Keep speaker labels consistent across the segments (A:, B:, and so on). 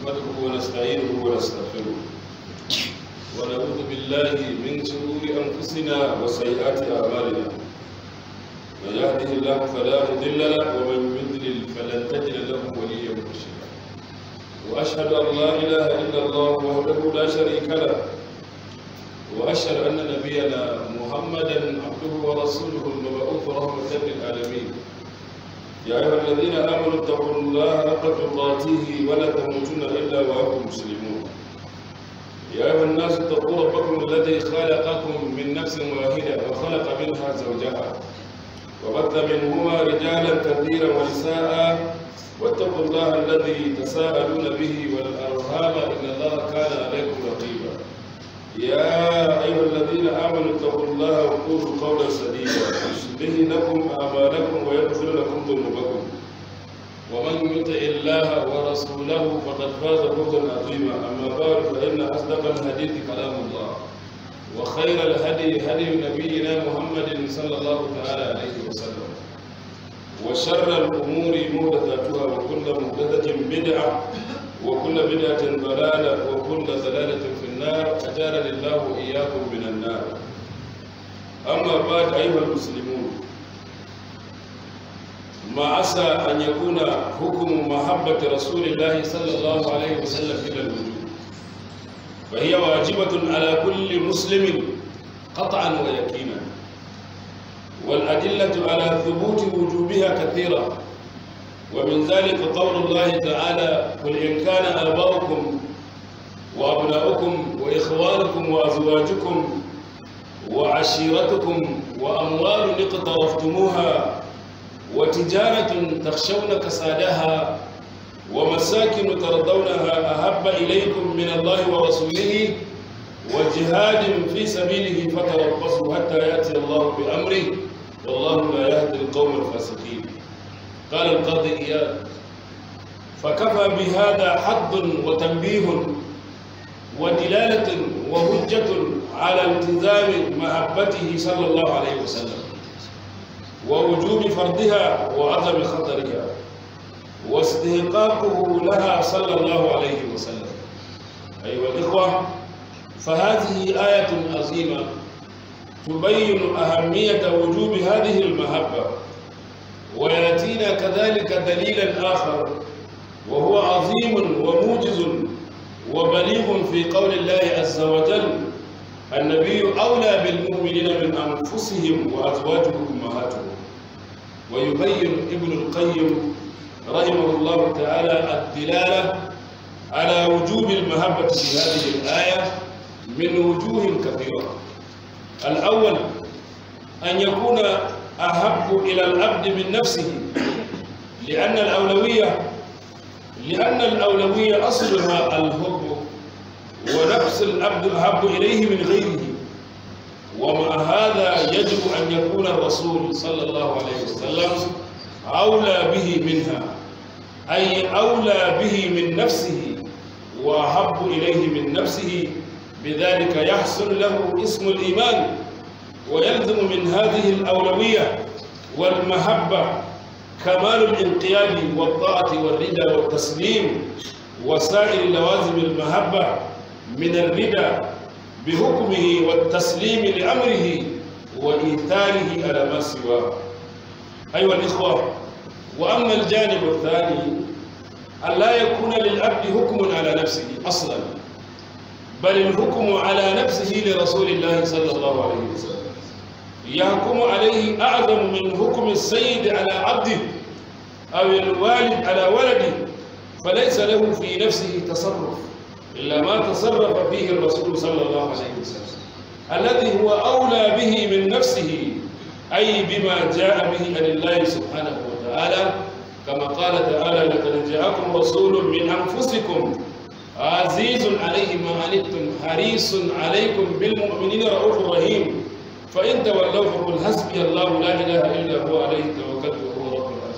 A: نحمده ونستعينه ونستغفره ونعوذ بالله من شرور أنفسنا وسيئات أعمالنا من يهده الله فلا مضل له ومن يضلل فلن تجد له وليا مرشدا وأشهد أن لا إله إلا الله وحده لا شريك له وأشهد أن نبينا محمدا عبده ورسوله المبعوث رحمة للعالمين يا أيها الذين آمنوا اتقوا الله حق تقاته ولا تموتن إلا وأنتم مسلمون يا أيها الناس اتقوا ربكم الذي خلقكم من نفس واحدة وخلق منها زوجها وبث منهما رجالا كثيرا ونساء واتقوا الله الذي تساءلون به والأرحام إن الله كان عليكم رقيبا يا أيها الذين آمنوا اتقوا الله وقولوا قولا سديدا يصلح لكم أعمالكم ويغفر لكم ذنوبكم ومن يطع الله ورسوله فقد فاز فوزا عظيما أما بعد فإن أصدق الحديث كلام الله وخير الهدي هدي نبينا محمد صلى الله تعالى عليه وسلم وشر الأمور محدثاتها وكل محدثة بدعة وكل بدعة ضلالة وكل ضلالة في النار أجارني الله وإياكم من النار أما بعد أيها المسلمون ما عسى أن يكون حكم محبة رسول الله صلى الله عليه وسلم إلى الوجود فهي واجبة على كل مسلم قطعا ويقينا والأدلة على ثبوت وجوبها كثيرة ومن ذلك قول الله تعالى قل إن كان آباؤكم وأبناؤكم وإخوانكم وأزواجكم وعشيرتكم وأموال اقترفتموها وتجارة تخشون كسادها ومساكن ترضونها أحب إليكم من الله ورسوله وجهاد في سبيله فتربصوا حتى يأتي الله بأمره والله لا يهدي القوم الفاسقين قال القاضي إياد فكفى بهذا حظ وتنبيه ودلالة وهجة على التزام محبته صلى الله عليه وسلم ووجوب فرضها وعظم خطرها واستحقاقه لها صلى الله عليه وسلم أيها الإخوة فهذه آية عظيمة تبين أهمية وجوب هذه المحبة ويأتينا كذلك دليلا آخر وهو عظيم وموجز وبليغ في قول الله عز وجل النبي أولى بالمؤمنين من أنفسهم وأزواجه أمهاتهم ويبين ابن القيم رحمه الله تعالى الدلالة على وجوب المحبة في هذه الآية من وجوه كثيرة الأول أن يكون أحب إلى العبد من نفسه لأن الأولوية لأن الأولوية أصلها الحب ونفس العبد أحب إليه من غيره ومع هذا يجب أن يكون الرسول صلى الله عليه وسلم أولى به منها أي أولى به من نفسه وأحب إليه من نفسه بذلك يحصل له اسم الإيمان ويلزم من هذه الأولوية والمحبة كمال الانقياد والطاعة والرضا والتسليم وسائر لوازم المحبة من الرضا بحكمه والتسليم لأمره وإيثاره على ما سواه أيها الإخوة وأما الجانب الثاني أن لا يكون للعبد حكم على نفسه أصلا بل الحكم على نفسه لرسول الله صلى الله عليه وسلم يحكم عليه أعظم من حكم السيد على عبده أو الوالد على ولده فليس له في نفسه تصرف إلا ما تصرف فيه الرسول صلى الله عليه وسلم الذي هو أولى به من نفسه أي بما جاء به عن الله سبحانه وتعالى كما قال تعالى لقد جاءكم رسول من أنفسكم عزيز عليه ما عنتم حريص عليكم بالمؤمنين رؤوف رحيم فإن تولوا فقل حسبي الله لا إله إلا هو عليه توكلت وهو رب العرش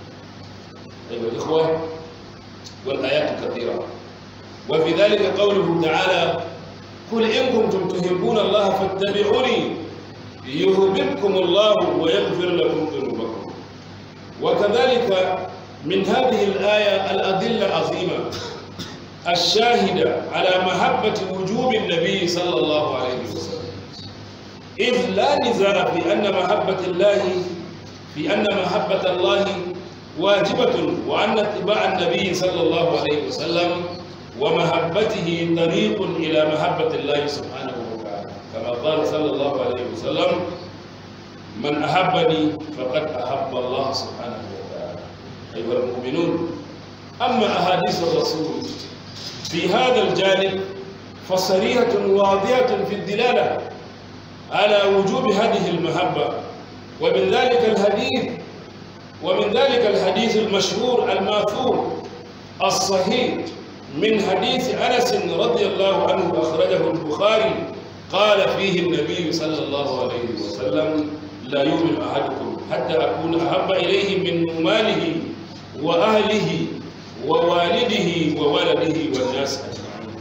A: أيها الإخوة والآيات كثيرة وفي ذلك قوله تعالى قل إن كنتم تحبون الله فاتبعوني يهببكم الله ويغفر لكم ذنوبكم وكذلك من هذه الآية الأدلة عظيمة الشاهدة على محبة وجوب النبي صلى الله عليه وسلم إذ لا نزاع في أن محبة الله في أن محبة الله واجبة وأن اتباع النبي صلى الله عليه وسلم ومحبته طريق إلى محبة الله سبحانه وتعالى كما قال صلى الله عليه وسلم من أحبني فقد أحب الله سبحانه وتعالى أيها المؤمنون أما أحاديث الرسول في هذا الجانب فصريحة واضحة في الدلالة على وجوب هذه المحبة ومن ذلك الحديث ومن ذلك الحديث المشهور الماثور الصحيح من حديث أنس رضي الله عنه أخرجه البخاري قال فيه النبي صلى الله عليه وسلم لا يؤمن أحدكم حتى أكون أحب إليه من ماله وأهله ووالده وولده والناس أجمعين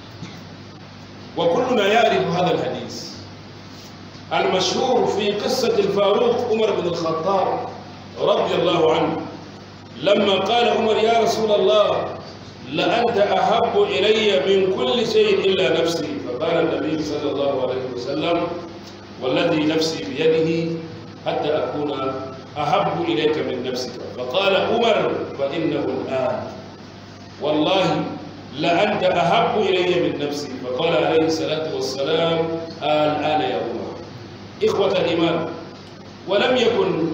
A: وكلنا يعرف هذا الحديث المشهور في قصة الفاروق عمر بن الخطاب رضي الله عنه لما قال عمر يا رسول الله لأنت أحب إلي من كل شيء إلا نفسي فقال النبي صلى الله عليه وسلم والذي نفسي بيده حتى أكون أحب إليك من نفسك فقال عمر فإنه الآن والله لأنت أحب إلي من نفسي فقال عليه الصلاة والسلام الآن يا عمر إخوة الإيمان ولم يكن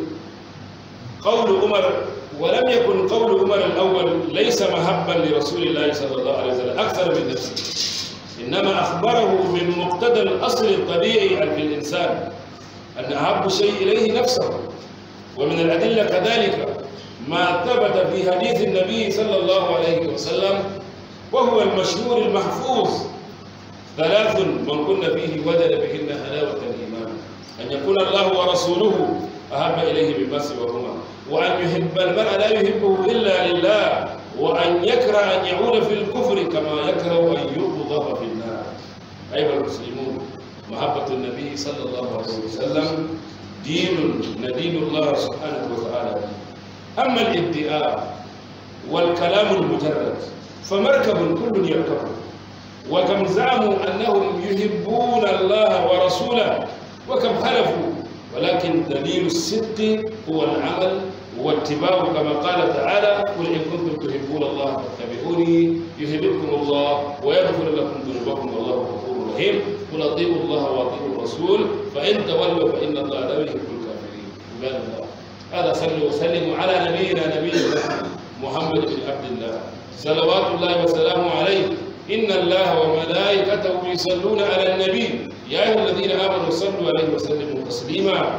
A: قول عمر ولم يكن قول عمر الأول ليس محبا لرسول الله صلى الله عليه وسلم أكثر من نفسه إنما أخبره من مقتضى الأصل الطبيعي في الإنسان أن أحب شيء إليه نفسه ومن الأدلة كذلك ما ثبت في حديث النبي صلى الله عليه وسلم وهو المشهور المحفوظ ثلاث من كن فيه وجد بهن حلاوة الإيمان أن يكون الله ورسوله أحب إليه مما سواهما وأن يحب المرء لا يحبه إلا لله وأن يكره أن يعود في الكفر كما يكره أن يقذف في النار أيها المسلمون محبة النبي صلى الله عليه وسلم دين ندين الله سبحانه وتعالى أما الادعاء والكلام المجرد فمركب كل يركبه وكم زعموا أنهم يحبون الله ورسوله وكم خلفوا ولكن دليل الصدق هو العمل واتباع كما قال تعالى قل إن كنتم تحبون الله فاتبعوني يحببكم الله ويغفر لكم ذنوبكم والله غفور رحيم قل اطيعوا الله واطيعوا الرسول فإن تولوا فإن الله لا يحب الكافرين عباد الله هذا صلوا وسلموا على نبينا نبينا محمد بن عبد الله صلوات الله وسلامه عليه إن الله وملائكته يصلون على النبي يا أيها الذين آمنوا صلوا عليه وسلموا تسليما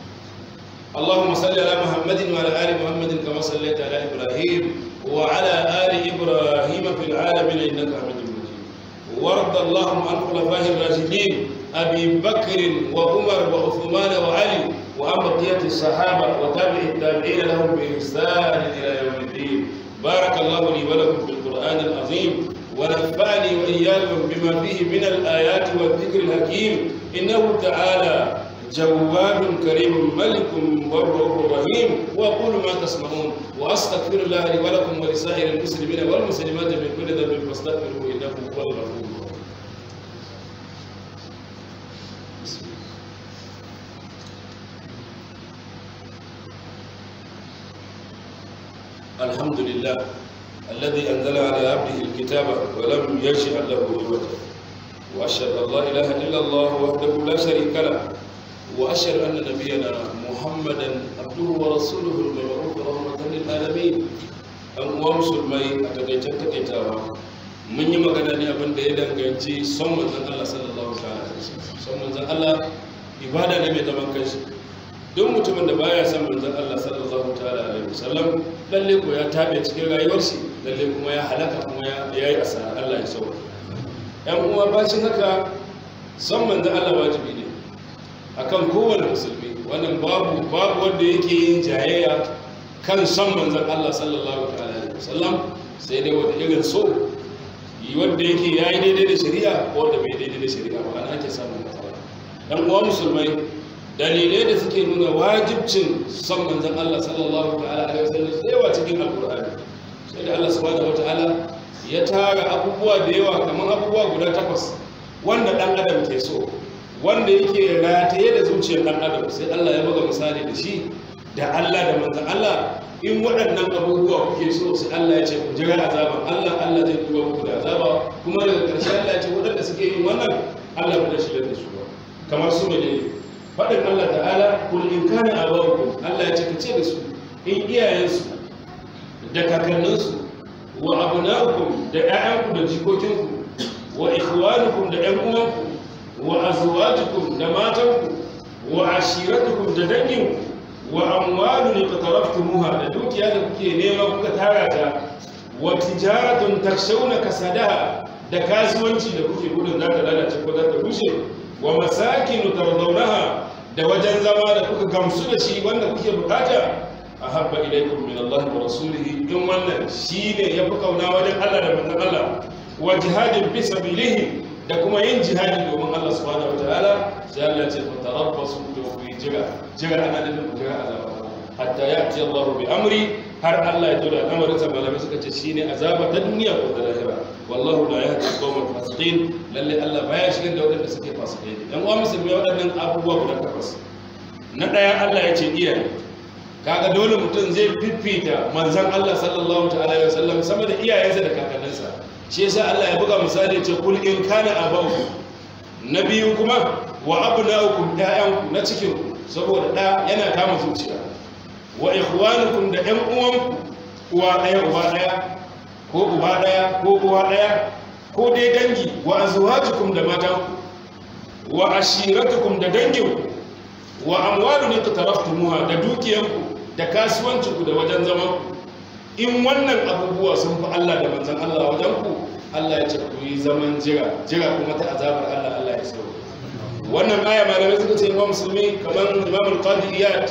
A: اللهم صل على محمد وعلى آل محمد كما صليت على إبراهيم وعلى آل إبراهيم في العالمين إنك حميد مجيد وارض اللهم عن خلفائه الراشدين أبي بكر وعمر وعثمان وعلي وعن بقية الصحابة وتابع التابعين لهم بإحسان إلى يوم الدين بارك الله لي ولكم في القرآن العظيم ونفعني وإياكم بما فيه من الآيات والذكر الحكيم إنه تعالى جواد كريم ملك بر رحيم وأقول ما تسمعون وأستغفر الله لي ولكم ولسائر المسلمين والمسلمات من كل ذنب فاستغفروه إنه هو الغفور الرحيم الحمد لله الذي أنزل على عبده الكتاب ولم يجعل له عوجا وأشهد أن لا إله إلا الله وحده لا شريك له وأشهد أن نبينا محمدا عبده ورسوله المبعوث رحمة للعالمين أن مسلمai a takaicen takaitawa mun yi magana ne abin da ya danganci son manzon Allah sallallahu alaihi wasallam son manzon Allah ibada ne mai zaman kanshi duk mutumin da baya son manzon Allah sallallahu ta'ala alaihi wasallam lalle ko ya tabe cikin rayuwar shi lalle kuma ya halaka kuma ya yi asara Allah ya sauka yan uwa bacin haka son manzon Allah wajibi ne akan kowane musulmi wannan babu babu wanda yake yin jayayya kan son manzon Allah sallallahu ta'ala alaihi wasallam sai dai wanda irin so yi wanda yake yayi daidai da shari'a ko wanda bai daidai da shari'a ba ana ake samun matsala yan uwa musulmai dalilai da suke nuna wajibcin son manzon Allah sallallahu ta'ala alaihi wasallam sai wa cikin alqur'ani sai da Allah subhanahu wataala ya tara abubuwa da yawa kamar abubuwa guda takwas wanda ɗan adam ke so wanda yake rataye da zuciyar ɗan adam sai Allah ya buga misali da shi da Allah da manzan Allah in waɗannan abubuwa kuke so sai Allah ya ce ku jira azaban Allah Allah zai duba muku da azaba kuma daga ƙarshe Allah ya ce waɗanda suke yin wannan Allah ba da shi da su ba kamar su ne faɗin Allah ta'ala kul in kana abawukum Allah ya ce ka ce da su in iyayensu da kakanninsu wa abna'ukum da ƴaƴanku da jikokinku wa ikhwanukum da ƴan uwanku wa azwajukum da matanku wa ashiratukum da danginku wa amwalun iqtaraftumuha da dukiya da kuke nema kuka tara ta wa tijaratun takshawna kasadaha da kasuwanci da kuke gudun za ta lalace ko za ta rushe wa masakin tardawnaha da wajen zama da kuka gamsu da shi wanda kuke bukata ahabba ilaykum min Allah wa rasulihi in wannan shine yafi kauna wajen Allah da manzon Allah wa jihadin fi sabilihi da kuma yin jihadi domin Allah subhanahu wataala sai Allah ya ce fatarabbasu da ku jira jira ana da ku jira azaba hatta ya'ti Allah bi amri har Allah ya tura al'amarin sa malamai suka ce shine azaba ta duniya ko ta lahira wallahu la yahdi al-qawmal fasiqin lalle Allah baya shigar da wadanda suke fasikai dan uwa musulmi wadannan abubuwa guda takwas na daya Allah ya ce iyaye kaga dole mutum zai fifita manzon Allah sallallahu ta'ala alaihi wasallam sama da iyayensa da kakanninsa shi yasa Allah ya buga misali ce kul in kana abawu na biyu kuma wa abnaukum da'yanku na cikin saboda da yana kama zuciya wa ikhwanukum da ɗan uwanku uwa ɗaya uba ɗaya ko uba ɗaya ko uwa ɗaya ko dai dangi wa azwajukum da matanku wa ashiratukum da danginku wa amwalun iqtaraftumuha da dukiyanku da kasuwancinku da wajen zamanku in wannan abubuwa sun fi Allah da manzan Allah wajen ku Allah ya ce ku yi zaman jira jira kuma ta azabar Allah Allah ya so wannan aya malamai suka ce imam musulmi kamar imam al-qadi iyad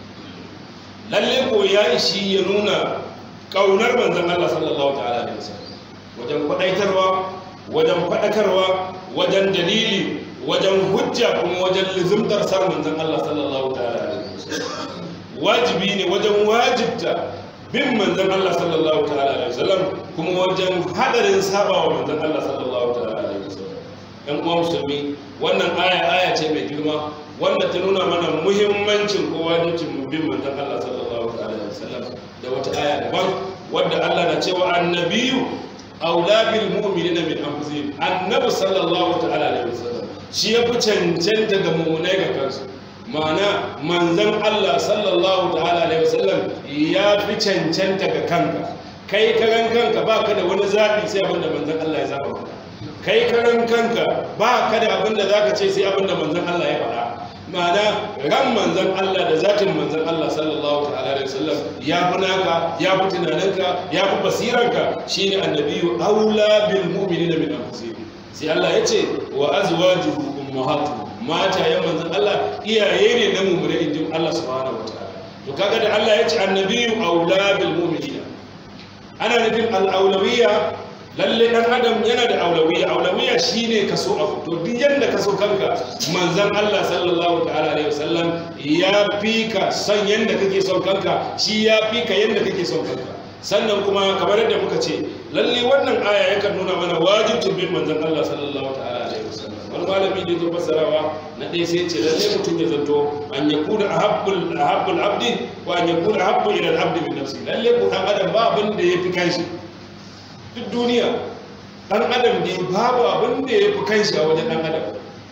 A: lalle ko ya ishi ya nuna kaunar manzan Allah sallallahu ta'ala alaihi wasallam wajen kwadaitarwa wajen fadakarwa wajen dalili wajen hujja kuma wajen lizimtar sar manzan Allah sallallahu ta'ala alaihi wasallam wajibi ne wajen wajibta bin manzan Allah sallallahu ta'ala alaihi wasallam kuma wajen hadarin sabawa manzan Allah sallallahu ta'ala alaihi wasallam ɗan uwa musulmi wannan aya aya ce mai girma wanda ta nuna mana muhimmancin ko wajibcin bin manzan Allah sallallahu ta'ala alaihi wasallam da wata aya daban wadda Allah na cewa annabiyu aula bil mu'minina min anfusihim annabi sallallahu ta'ala alaihi wasallam shi ya fi cancanta ga mu'minai ga kansu ma'ana manzan Allah sallallahu ta'ala alaihi wasallam ya fi cancanta ga kanka kai karan kanka ba ka da wani zaɓi sai abin da manzan Allah ya zaɓa maka kai karan kanka ba ka da abin da za ka ce sai abin da manzan Allah ya faɗa ma'ana ran manzan Allah da zatin manzan Allah sallallahu ta'ala alaihi wasallam ya fi naka ya fi tunaninka ya fi basiranka shine annabiyu aula bil mu'minina min anfusihim sai Allah ya ce wa azwajuhu ummahatuhum matayen manzan Allah iyaye ne na mummune injin Allah subhanahu wataala to kaga da Allah ya ce annabiyu aula bil mu'minina ana nufin al-aulawiyya lalle dan adam yana da aulawiyya aulawiyya shine kaso abu to duk yanda kaso kanka manzan Allah sallallahu ta'ala alaihi wasallam ya fi ka son yanda kake son kanka shi ya fi ka yanda kake son kanka sannan kuma kamar yadda muka ce lalle wannan aya yakan nuna mana wajibcin bin manzan Allah sallallahu ta'ala alaihi wasallam wani malami da zo fassarawa na ɗaya sai ce lalle mutum ya zanto an ya kuna ahabbul ahabbul abdi wa an ya kuna ahabbu ila al-abdi min nafsi lalle ko dan adam ba abin da yafi kanshi duk duniya dan adam ne babu abin da yafi kanshi a wajen dan adam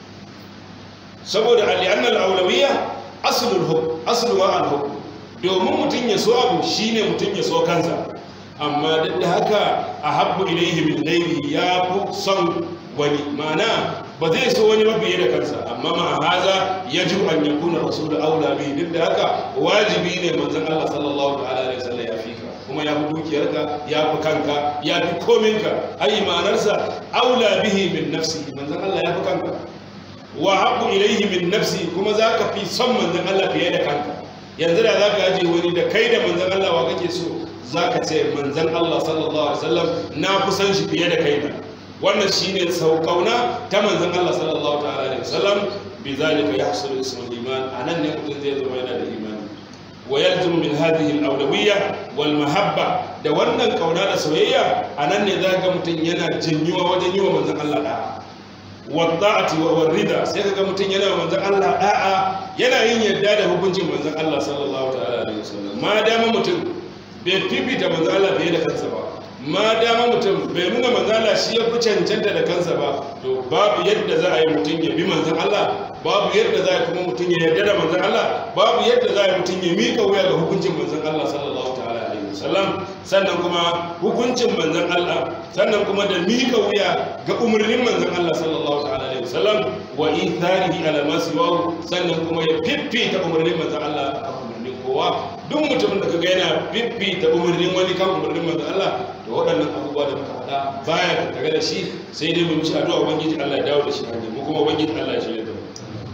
A: saboda al-anna al-awlawiyya aslul hukm aslu ma al-hukm domin mutum ya so abu shine mutum ya so kansa amma duk da haka ahabbu ilayhi min ghairihi ya fi son wani ma'ana ba zai so wani mabiye da kansa amma ma haza yajibu an yakuna rasul aula bi duk da haka wajibi ne manzon Allah sallallahu alaihi wasallam ya fika kuma ya fi dukiyarka ya fi kanka ya fi kominka ai ma'anarsa aula bihi min nafsi manzon Allah ya fi kanka wa habbu ilayhi min nafsi kuma zaka fi son manzon Allah fiye da kanka yanzu da zaka aje wani da kai da manzon Allah wa kake so zaka ce manzon Allah sallallahu alaihi wasallam na kusan shi fiye da kai na wannan shine saukauna ta manzon Allah sallallahu ta'ala alaihi wasallam bi zalika yahsulu ismul iman anan ne mutum zai zama yana da imani wa yalzimu min hadhihi al-awlawiyya wal mahabba da wannan kauna da soyayya anan ne zaka mutum yana jinyuwa wajen yi wa manzon Allah da'a wa ta'ati wa rida sai kaga mutum yana manzon Allah da'a yana yin yadda da hukuncin manzon Allah sallallahu ta'ala alaihi wasallam ma dama mutum bai fifita manzon Allah fiye da kansa ba ma dama mutum bai nuna manzala shi ya fi cancanta da kansa ba to babu yadda za a yi mutum ya bi manzan Allah babu yadda za a yi kuma mutum ya yarda da manzan Allah babu yadda za a yi mutum ya mika wuya ga hukuncin manzan Allah sallallahu ta'ala alaihi wasallam sannan kuma hukuncin manzan Allah sannan kuma da mika wuya ga umarnin manzan Allah sallallahu ta'ala alaihi wasallam wa itharihi ala ma siwahu sannan kuma ya fiffita umarnin manzan Allah akan umarnin kowa duk mutumin da kaga yana fiffita umarnin wani kan umarnin manzan Allah da waɗannan abubuwa da muka faɗa baya tattare da shi sai dai mu mishi addu'a ubangiji Allah ya dawo da shi hanyar mu kuma ubangiji Allah ya shirya da mu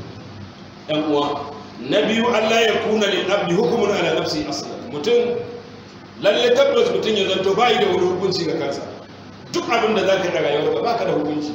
A: ɗan uwa na biyu Allah ya kuna lil abdi hukumun ala nafsi aslan mutum lalle tabbas mutum ya zanto bai da wani hukunci ga kansa duk abin da zaka yi a rayuwarka baka da hukunci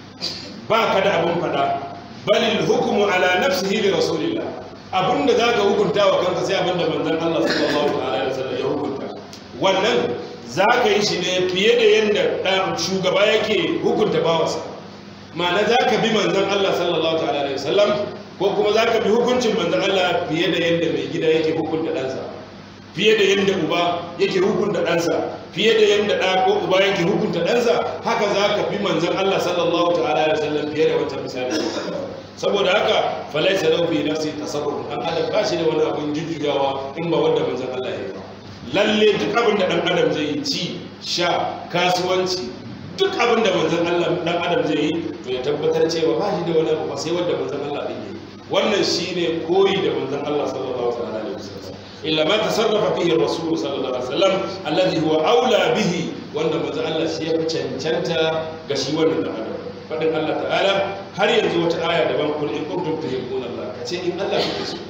A: baka da abin faɗa balil hukumu ala nafsihi li rasulillah abin da zaka hukunta wa kanka sai abin da manzon Allah sallallahu alaihi wasallam ya hukunta wannan za ka yi shi ne fiye da yadda ɗan shugaba yake hukunta bawansa ma'ana za ka bi manzan Allah sallallahu ta'ala alaihi wasallam ko kuma za ka bi hukuncin manzan Allah fiye da yadda mai gida yake hukunta ɗansa fiye da yadda uba yake hukunta ɗansa fiye da yadda ɗa ko uba yake hukunta ɗansa haka za ka bi manzan Allah sallallahu ta'ala alaihi wasallam fiye da wancan misali saboda haka falaisa lahu fi nafsi tasarruf an adam ba shi da wani abin jujjuyawa in ba wanda manzan Allah ya yi ba lalle duk abin da ɗan adam zai yi ci sha kasuwanci duk abin da manzan Allah ɗan adam zai yi to ya tabbatar cewa ba shi da wani abu ba sai wanda manzan Allah ɗin yi wannan shine koyi da manzan Allah sallallahu alaihi wasallam illa ma tasarrafa fihi rasul sallallahu alaihi wasallam alladhi huwa aula bihi wanda manzan Allah shi ya fi cancanta ga shi wannan ɗan adam fadin Allah ta'ala har yanzu wata aya daban kul in kuntum tuhibbuna Allah kace in Allah kuke so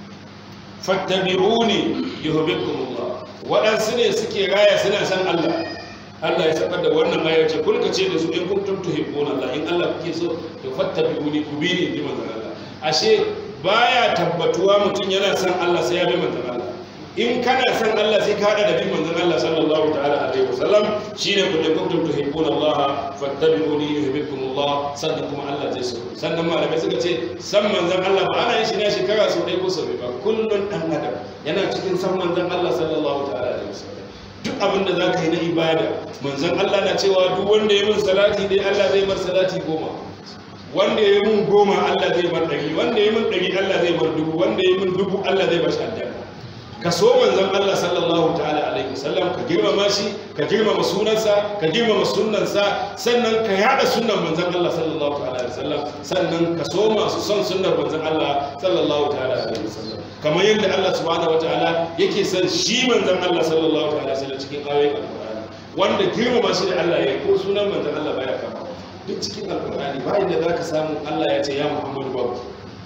A: fattabi'uni yuhibbukumullah waɗansu ne suke raya suna san Allah Allah ya sabar da wannan aya ce kulka ce da su in kuntum tuhibbuna Allah in Allah kuke so to fattabi'uni ku bi ni ji manzon Allah ashe baya tabbatuwa mutum yana san Allah sai ya bi manzon Allah in kana san Allah sai ka hada da bin manzon Allah sallallahu ta'ala alaihi wasallam shine kun in kuntum tuhibbuna Allah fattabi'uni yuhibbukumullah sannan kuma Allah zai so sannan malamai suka ce san manzon Allah ba ana yin shi ne shekara sau ɗaya ko sau biyu ba kullun dan adam yana cikin san manzon Allah sallallahu ta'ala alaihi wasallam duk abin da zaka yi na ibada manzon Allah na cewa duk wanda ya min salati dai Allah zai bar salati goma wanda ya mun goma Allah zai bar ɗari wanda ya mun ɗari Allah zai bar dubu wanda ya mun dubu Allah zai bar shi aljanna ka so manzon Allah sallallahu ta'ala alaihi wasallam ka girmama shi ka girmama sunansa ka girmama sunnansa sannan ka yada sunnan manzon Allah sallallahu ta'ala alaihi wasallam sannan ka so masu son sunnar manzon Allah sallallahu ta'ala alaihi wasallam kamar yadda Allah subhanahu wataala yake son shi manzon Allah sallallahu ta'ala alaihi wasallam cikin ayoyin alqur'ani wanda girmama shi da Allah ya ko sunan manzon Allah baya kama duk cikin alqur'ani ba inda zaka samu Allah ya ce ya Muhammadu babu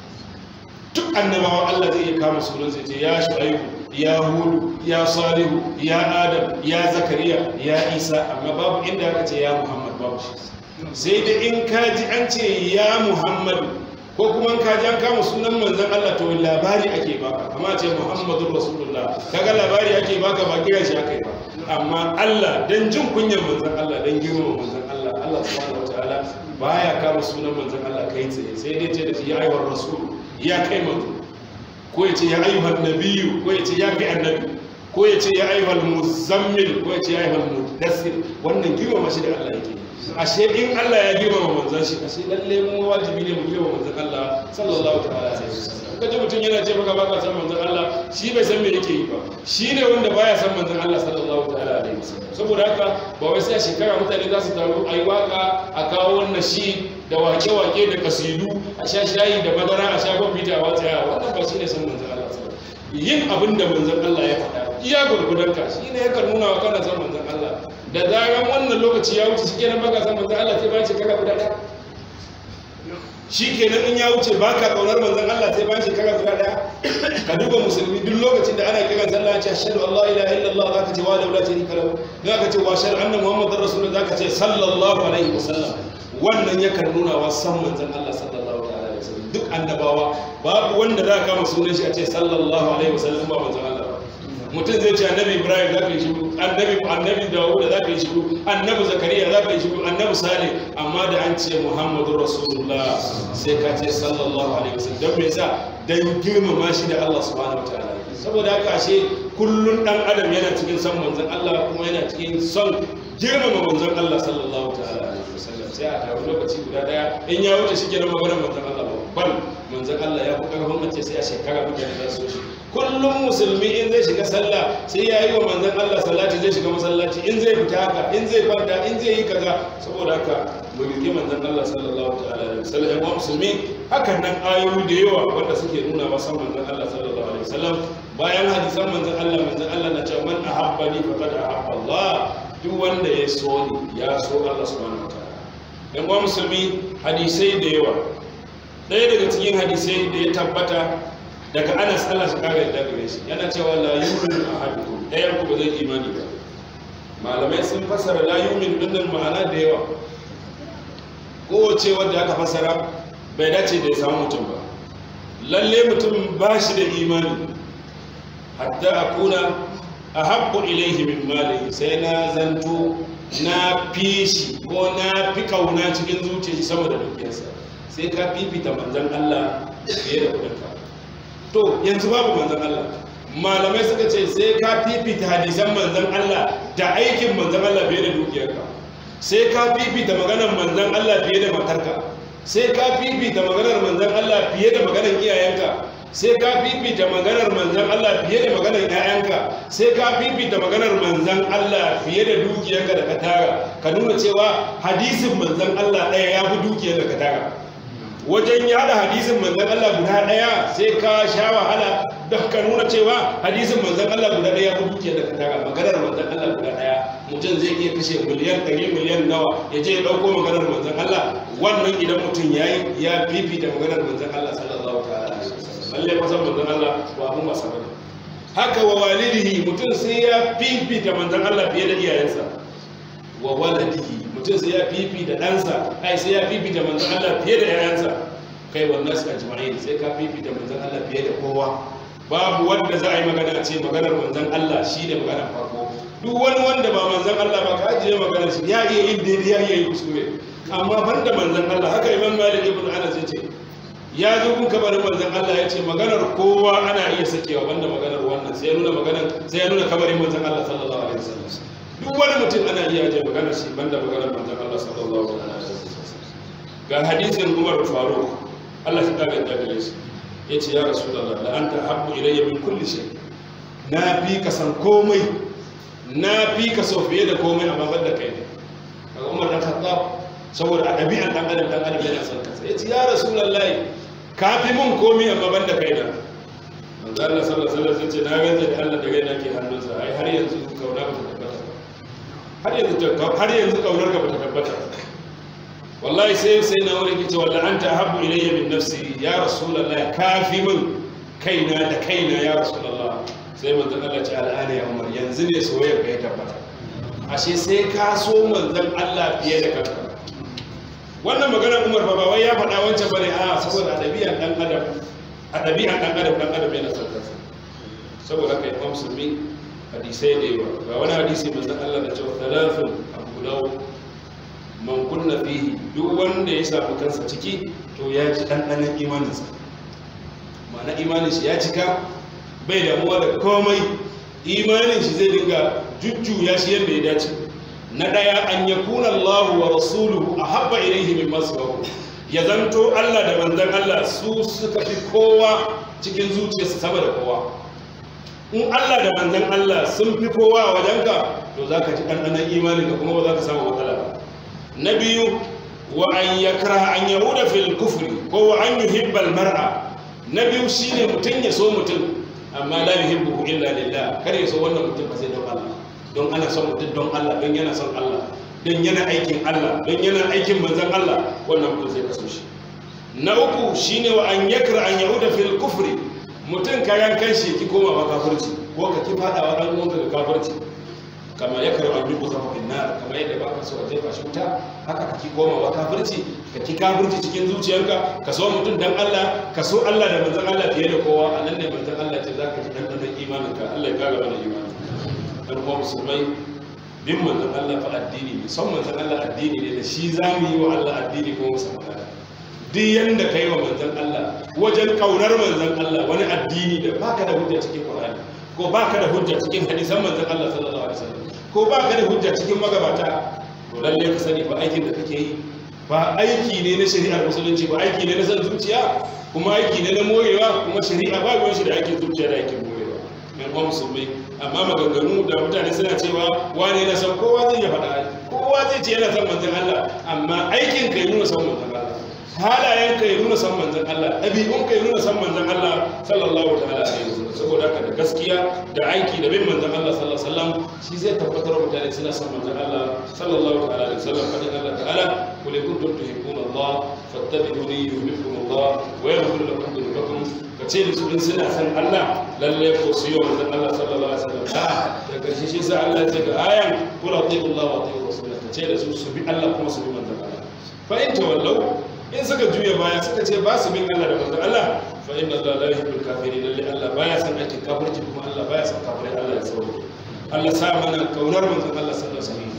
A: duk annabawa Allah zai iya kama sunan sai ce ya shu'aibu ya hudu ya salihu ya adam ya zakariya ya isa amma babu inda aka ce ya muhammad babu shi sai da in kaji an ce ya muhammadu ko kuma in kaji an kama sunan manzon Allah to labari ake baka amma ce muhammadur rasulullah kaga labari ake baka ba kira shi aka yi ba amma Allah dan jin kunyar manzon Allah dan girmama manzon Allah Allah subhanahu wataala baya kama sunan manzon Allah kai tsaye sai dai ce da shi ya ayyuhar rasul ya kai manzo ko ya ce ya ayyuhal nabiyyu ko ya ce ya kai annabi ko ya ce ya ayyuhal muzammil ko ya ce ya ayyuhal mudassir wannan girmama shi da Allah yake ashe in Allah ya girmama manzon shi ashe lalle mu wajibi ne mu girmama manzon Allah sallallahu ta'ala alaihi wasallam kaje mutum yana ce maka baka san manzon Allah shi bai san me yake yi ba shi ne wanda baya san manzon Allah sallallahu ta'ala alaihi wasallam saboda haka ba wai sai shekara mutane za su taru ayi waka a kawo wannan shi da wake-wake da kasidu a sha shayi da madara a sha kwamfuta wa tsaya wannan ba shi ne san manzan Allah yin abin da manzan Allah ya faɗa iya gurgudan ka shi ne yakan nuna wa kana san manzan Allah da zaran wannan lokaci ya wuce shi kenan baka san manzan Allah sai bayan shekara guda ɗaya shi kenan in ya wuce baka kaunar manzan Allah sai bayan shekara guda ɗaya ka duba musulmi duk lokacin da ana kiran sallah ce ashhadu an la ilaha illallah zaka ce wa la sharika lahu zaka ce wa ashhadu anna muhammadar rasulullah zaka ce sallallahu alaihi wasallam wannan yakan nuna wa san manzon Allah sallallahu alaihi wasallam duk annabawa babu wanda za ka kama sunan shi a ce sallallahu alaihi wasallam ba manzon Allah ba mutum zai ce annabi ibrahim za ka yi shiru annabi annabi dawud za ka yi shiru annabi zakariya za ka yi shiru annabi salih amma da an ce muhammadu rasulullah sai ka ce sallallahu alaihi wasallam don me yasa dan girmama shi da Allah subhanahu wataala saboda haka ashe kullun dan adam yana cikin son manzon Allah kuma yana cikin son girmama manzon Allah sallallahu ta'ala alaihi wasallam sai a taru lokaci guda daya in ya wuce shi kenan maganar manzon Allah babban manzon Allah ya fi karfin mace sai a shekara mutane za su so shi kullum musulmi in zai shiga sallah sai ya yi wa manzon Allah salati zai shiga masallaci in zai fita haka in zai kwanta in zai yi kaza saboda haka mu rike manzon Allah sallallahu ta'ala alaihi wasallam ya musulmi hakan nan ayoyi da yawa wanda suke nuna masa manzon Allah sallallahu alaihi wasallam bayan hadisan manzon Allah manzon Allah na cewa man ahabbani faqad ahabba Allah duk wanda ya so ni ya so Allah subhanahu wataala dan uwa musulmi hadisai da yawa ɗaya daga cikin hadisai da ya tabbata daga Anas Allah shi kare da gare shi yana cewa la yu'minu ahadukum ɗayan ku ba zai imani ba malamai sun fasara la yu'minu din ma'ana da yawa kowace wadda aka fasara bai dace da ya samu mutum ba lalle mutum ba shi da imani hatta akuna ahabbu ilaihi min mali sai na zanto na fi shi ko na fi kauna cikin zuciya sama da dukiyarsa sai ka fifita manzon Allah fiye da kudinka to yanzu babu manzon Allah malamai suka ce sai ka fifita hadisan manzon Allah da aikin manzon Allah fiye da dukiyarka sai ka fifita maganar manzon Allah fiye da matarka sai ka fifita maganar manzon Allah fiye da maganar iyayenka sai ka fifita maganar manzan Allah fiye da maganar ‘ya'yanka sai ka fifita maganar manzan Allah fiye da dukiyarka da ka tara ka nuna cewa hadisin manzan Allah ɗaya ya fi dukiyar da ka tara wajen yada hadisin manzan Allah guda ɗaya sai ka sha wahala don ka nuna cewa hadisin manzan Allah guda ɗaya ya fi dukiyar da ka tara maganar manzan Allah guda ɗaya mutum zai iya kashe miliyan ɗari miliyan nawa ya je ya ɗauko maganar manzan Allah wannan idan mutum ya yi ya fifita maganar manzan Allah sallallahu ta'ala alaihi wasallam lalle fasan manzon Allah ba abun wasa bane haka wa walidihi mutum sai ya fifita manzon Allah fiye da iyayensa wa waladihi mutum sai ya fifita ɗansa ai sai ya fifita manzon Allah fiye da yayansa kai wannan su ajma'in sai ka fifita manzon Allah fiye da kowa babu wanda za a yi magana ce maganar manzon Allah shi ne maganar farko duk wani wanda ba manzon Allah ba ka ajiye maganar shi ya iya yin daidai ya iya yin kuskure amma banda manzon Allah haka Imam Malik ibn Anas ya ce ya zo kun kabarin manzon Allah ya ce maganar kowa ana iya sakewa banda maganar wannan sai ya nuna maganar sai ya nuna kabarin manzon Allah sallallahu alaihi wasallam duk wani mutum ana iya je maganar shi banda maganar manzon Allah sallallahu alaihi wasallam ga hadisin Umar Faruq Allah ya kare da gare shi yace ya rasulullah la anta habbu ilayya min kulli shay na fi ka san komai na fi ka so fiye da komai amma banda kai kaga Umar dan Khattab saboda a ɗabi'an ɗan adam ɗan adam yana son kansa ya ce ya rasulullahi ka fi mun komi amma ban da kaina manzo Allah sallallahu alaihi wasallam ce na gaza da Allah da gaina ke hannunsa ai har yanzu kauna ba ta tabbata har yanzu har yanzu kaunar ka ba ta tabbata wallahi sai sai na wuri kice wallahi anta habbu ilayya min nafsi ya rasulullahi ka fi mun kaina da kaina ya rasulullah sai manzo Allah ce al'ana ya umar yanzu ne soyayya ka ya tabbata ashe sai ka so manzon Allah fiye da kanka wannan maganar umar ba wai ya faɗa wancan bane a saboda a ɗabi'an ɗan adam a ɗabi'an ɗan adam ɗan adam yana son kansa saboda haka yi musulmi hadisai da yawa ga wani hadisi manzon Allah da cewa talafin abu dawo man kunna fihi duk wanda ya samu kansa ciki to ya ji ɗanɗanon imaninsa ma'ana imanin shi ya cika bai damuwa da komai imanin shi zai dinga jujjuya shi yadda ya dace na ɗaya an ya kuna Allah wa rasuluhu a haɓa ilaihi min masu ya zanto Allah da manzan Allah su suka fi kowa cikin zuciyarsu sama da kowa in Allah da manzan Allah sun fi kowa a wajenka to za ka ji ɗanɗanon imanin ka kuma ba za ka samu matsala ba na biyu wa an ya kara an yahuda fil kufri ko wa an yuhibbal mar'a na biyu shine mutum ya so mutum amma la yuhibbu illa lillah kar ya so wannan mutum ba sai don Allah don ana son mutum don Allah don yana son Allah don yana aikin Allah don yana aikin manzan Allah wannan mutum zai kaso shi na uku shine wa an yakra an yahuda fil kufri mutum kayan kanshi ki koma ba kafirci ko ka ki fadawa dan uwanka ga kafirci kama ya karo an dubu zama bin nar kama yadda ba ka so a jefa shi wuta haka kake komawa kafirci ka ki kafirci cikin zuciyarka ka so mutum dan Allah ka so Allah da manzon Allah fiye da kowa a nan ne manzon Allah ce zaka ji dan dan imanin ka Allah ya kara mana imani dan kuma musulmai bin manzon Allah fa addini ne son manzon Allah addini ne da shi zamu yi wa Allah addini ko musamman duk yanda kai wa manzon Allah wajen kaunar manzon Allah wani addini da baka da hujja cikin Qur'ani ko baka da hujja cikin hadisan manzon Allah sallallahu alaihi wasallam ko baka da hujja cikin magabata to lalle ka sani ba aikin da kake yi ba aiki ne na shari'ar musulunci ba aiki ne na san zuciya kuma aiki ne na morewa kuma shari'a ba ruwan shi da aikin zuciya da aikin morewa mai kuma musulmai amma maganganu da mutane suna cewa wane yana son kowa zai ya faɗa kowa zai ce yana son manzon Allah amma aikin ka yi nuna son manzon Allah halayen ka yi nuna son manzon Allah ɗabi'un ka yi nuna son manzon Allah sallallahu ta'ala alaihi wasallam saboda haka da gaskiya da aiki da bin manzon Allah sallallahu alaihi wasallam shi zai tabbatar mutane suna son manzon Allah sallallahu ta'ala alaihi wasallam fadin Allah ta'ala qul in kuntum tuhibbuna Allah fattabi'uni yuhibbukum Allah wa yaghfir lakum dhunubakum kace da su in suna son Allah lalle ko su yi manzon Allah sallallahu alaihi wasallam da karshe shi sai Allah ya ce ga ayan qul atiiu Allah wa atiiu rasul kace da su su bi Allah kuma su bi manzon Allah fa in tawallau in suka juya baya suka ce ba su bin Allah da manzon Allah fa inna Allah la yuhibbul kafirin lalle Allah baya son aikin kafirci kuma Allah baya son kafirai Allah ya sauke Allah sa mana kaunar manzon Allah sallallahu alaihi wasallam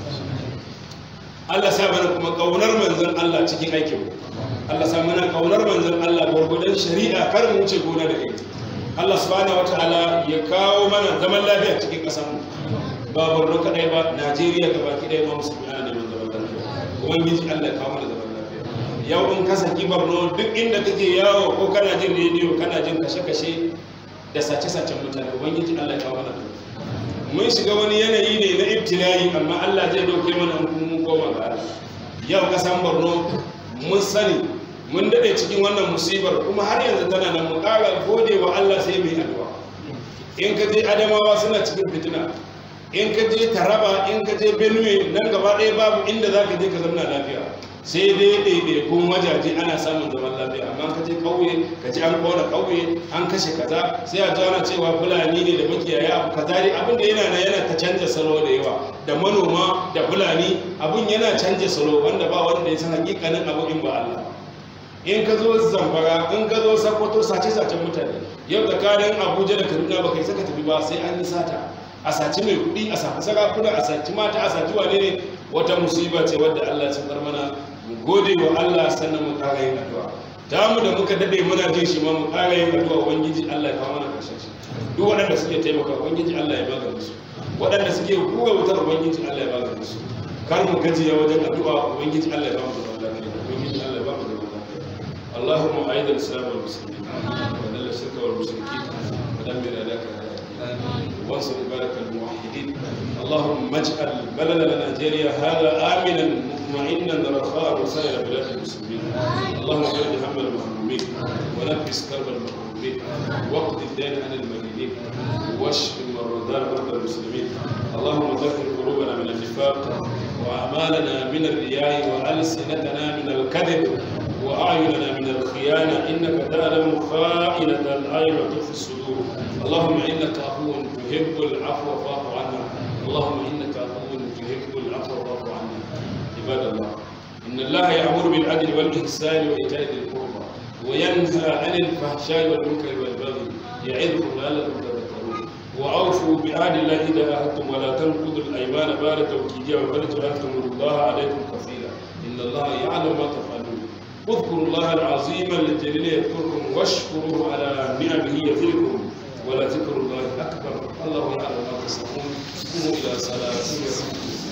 A: Allah sa mana kuma kaunar manzon Allah cikin aikin mu Allah sa mana kaunar manzon Allah gurgudan shari'a kar mu wuce gona da kai Allah subhanahu wataala ya kawo mana zaman lafiya cikin kasar mu ba Borno kadai ba Najeriya gabaki ɗaya ma musulmi ana neman zaman lafiya ubangiji Allah ya kawo mana zaman yau in ka saki barno duk inda kake yawo ko kana jin rediyo kana jin kashe-kashe da sace-sacen mutane ubangiji allah ya kawo mana mun shiga wani yanayi ne na ibtilayi amma allah zai dauke mana mun koma ga allah yau kasan barno mun sani mun dade cikin wannan musibar kuma har yanzu tana nan mu kara gode wa allah sai mai addu'a in ka je adamawa suna cikin fitina in ka je taraba in ka je benue nan gaba ɗaya babu inda za ka je ka zauna lafiya sai dai ɗaiɗaikun wajaje ana samun zaman lafiya amma ka je ƙauye ka ji an kona ƙauye an kashe kaza sai a ana cewa fulani ne da makiyaya abu kaza dai abin da yana na yana ta canja salo da yawa da manoma da fulani abin yana canja salo wanda ba wanda ya san hakikanin abu in ba Allah in ka zo zamfara in ka zo sakwato sace-sacen mutane yau tsakanin abuja da kaduna ba kai saka tafi ba sai an yi sata a saci mai kuɗi a saci sarakuna a saci mata a saci wane ne wata musiba ce wadda allah ya bar mana mu gode wa allah sannan mu ƙara yin addu'a ta mu da muka dade muna jin shi ma mu ƙara yin addu'a ubangiji allah ya kawo mana ƙarshen shi duk waɗanda suke taimaka ubangiji allah ya magana su waɗanda suke hura wutar ubangiji allah ya magana su kar mu gajiya wajen addu'a ubangiji allah ya ba mu zaman lafiya ubangiji allah ya ba mu zaman lafiya اللهم أعيد الإسلام والمسلمين وذل الشرك والمشركين ودمر أداك وانصر عبادك الموحدين اللهم اجعل بلدنا نيجيريا هذا آمنا مطمئنا رخاء وسائر بلاد المسلمين اللهم فرج هم المهمومين ونفس كرب المكروبين واقض الدين عن المدينين واشف المرضى مرضى المسلمين اللهم طهر قلوبنا من النفاق واعمالنا من الرياء والسنتنا من الكذب وأعيننا من الخيانة إنك تعلم خائنة الأعين وتخفي الصدور اللهم إنك عفو تحب العفو فاعف عنا اللهم إنك عفو تحب العفو فاعف عنا عباد الله إن الله يأمر بالعدل والإحسان وإيتاء ذي القربى وينهى عن الفحشاء والمنكر والبغي يعظكم لعلكم تذكرون وأوفوا بعهد الله إذا عاهدتم ولا تنقضوا الأيمان بعد توكيدها وقد جعلتم الله عليكم كفيلا إن الله يعلم ما تفعلون اذكروا الله العظيم الجليل يذكركم واشكروه على نعمه يزدكم ولذكر الله اكبر الله يعلم ما تصنعون قوموا الى صلاتكم